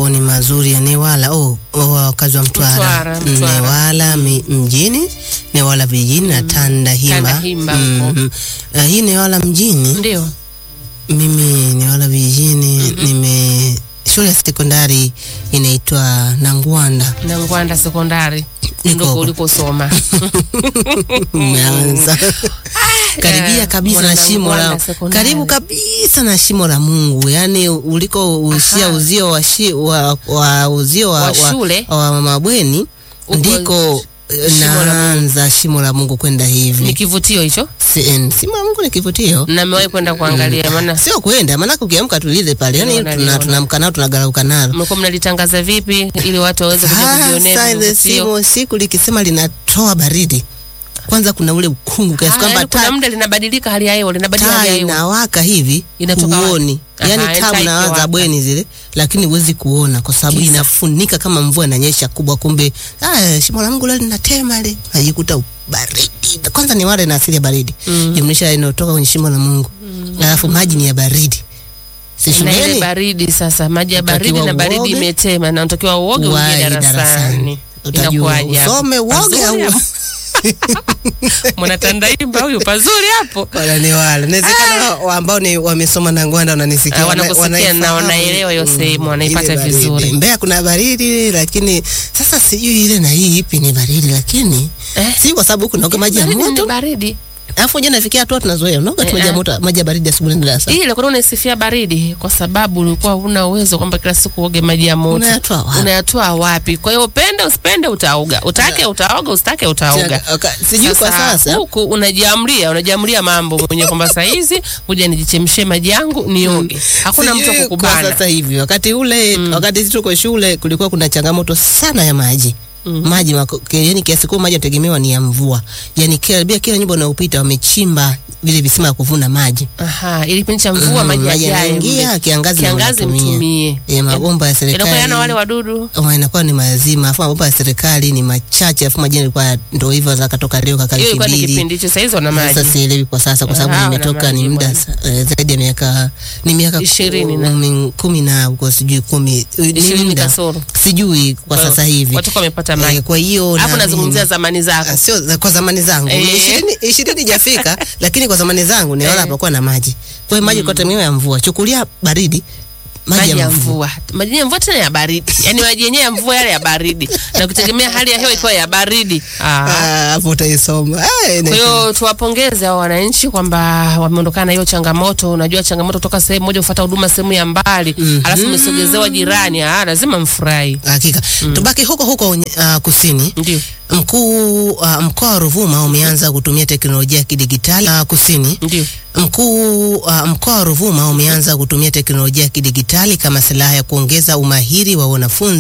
mambo ni mazuri ya Newala. Oh, oh, wakazi wa Mtwara, Mtwara, Mtwara. Newala mi, mjini, Newala vijijini na Tandahimba. Tandahimba huko. Mhm. Uh, hii Newala mjini, Ndio. mimi Newala vijijini nime shule ya sekondari inaitwa Nangwanda. Na Ngwanda sekondari Niko ndiko huko. ulikosoma. Umeanza karibia Eh, kabisa na Mwana shimo la Nangwanda sekondari. karibu kabisa na shimo la Mungu, yaani uliko ushia Aha. uzio wa, shi, wa, wa uzio wa, Wa shule. wa, wa mabweni Uko ndiko eh, shimo la naanza shimo la Mungu kwenda Ni hivi. kivutio hicho. Si- eh, Shimo la Mungu ni kivutio, Na nimewahi kwenda kuangalia maana sio kwenda, maanake ukiamka tulize pale, yaani Niliona, tuna- niliona. tunaamka nalo tunagarauka nalo mlikuwa mnalitangaza vipi ili watu waweze kuja kujionea Sasa ile vivutio? simu siku likisema linatoa baridi, kwanza kuna ule ukungu kiasi Ah, kwamba yaani kuna taa muda linabadilika hali ya hewa, linabadilika hali taa ya hewa. inawaka hivi Inatoka wapi? huoni, Aha, yani taa taa unawaza ikiwaka. bweni zile, lakini huwezi kuona kwa sababu Kisa. inafunika kama mvua inanyesha kubwa, kumbe ah, shimo la Mungu leo linatema ile, najikuta baridi. Kwanza ni wale na asili ya baridi Mm. jumlisha inayotoka kwenye shimo la Mungu, alafu maji ni ya baridi, si na ile shuleni baridi sasa, maji ya baridi Utakiwa na baridi uoge. imetema, na unatakiwa uoge Uwahi uingie darasani. utajua Inakuwaje hapo? usome uoge Pazuri au hapo. Mwanatandahimba huyu pazuri hapo. wala ni wale inawezekana wa- ambao ni wamesoma na Ngwanda wananisikia Ah, wana- wanakusikia na wanaifahamu, wanaelewa hiyo mm, sehemu, wanaipata ile baridi. vizuri. Mbeya kuna baridi lakini sasa sijui ile na hii ipi ni baridi lakini Eh? si kwa sababu huku naoga maji ya Baridi ni moto baridi. alafu je nafikia hatua tunazoea unaoga tu Eh, maji ya eh. moto maji ya baridi asubuhi ndio darasa Ile kwa unaisifia baridi kwa sababu ulikuwa huna uwezo kwamba kila siku uoge maji ya moto. Unayatoa wapi? Unayatoa wapi? Kwa hiyo upende usipende utaoga. Utake utaoga, usitake utaoga. sijui kwa sasa huku unajiamlia unajiamlia mambo mwenyewe kwamba saa hizi kuja nijichemshie maji yangu nioge. Hakuna mtu Sijui kwa kukubana. sasa hivi wakati ule wakati sisi tuko shule kulikuwa kuna changamoto sana ya maji maji mako- ke- yani kiasi kubwa maji yanategemewa ni ya mvua yani karibia kila nyumba unayopita wamechimba vile visima ya kuvuna maji Aha, ili kipindi cha mvua Mm, maji maji yajae yanaingia, mle. kiangazi kiangazi mnatumia. mtumie. Eh, mabomba ya Inakuwa yana serikali wale wadudu. Oh, inakuwa ni mazima afu mabomba ya serikali ni machache afu maji yalikuwa ndo hivyo zakatoka leo kaka Hiyo wiki ilikuwa ni mbili kipindi hicho, saa hizi wana maji. sasa sielewi kwa sasa kwa Ah, sababu wana nimetoka ni maji muda bwana. sa- eh, zaidi ya miaka ni miaka Ishirini na- kumi, kumi na huko sijui kumi ni Ishirini muda. kasoro. sijui kwa Kwa- sasa hivi Watoto wamepata Eh, maji. kwa hiyo Hapo naamini- nazungumzia zamani zako. Ah, sio za- kwa zamani zangu Eh. Ni ishirini ishirini jafika lakini kwa zamani zangu niona Eh. hapakuwa na maji kwa hiyo maji kwa tegemeo ya mvua chukulia baridi maji ya mvua maji ya mvua tena ya baridi yaani maji yenyewe ya mvua yale ya baridi na kutegemea hali ya hewa ikiwa ya baridi Ah. Ah, hapo utaisoma Ah, ina- kwa hiyo tuwapongeze hao wananchi kwamba wameondokana na hiyo changamoto unajua changamoto kutoka sehemu moja kufuata huduma sehemu ya mbali alafu umesogezewa jirani ah, lazima mfurahi hakika tubaki huko huko uh, kusini ndio mkuu uh, mkoa wa Ruvuma umeanza kutumia teknolojia ya kidigitali uh, kusini ndio Mkuu uh, mkoa wa Ruvuma umeanza kutumia teknolojia ya kidigitali kama silaha ya kuongeza umahiri wa wanafunzi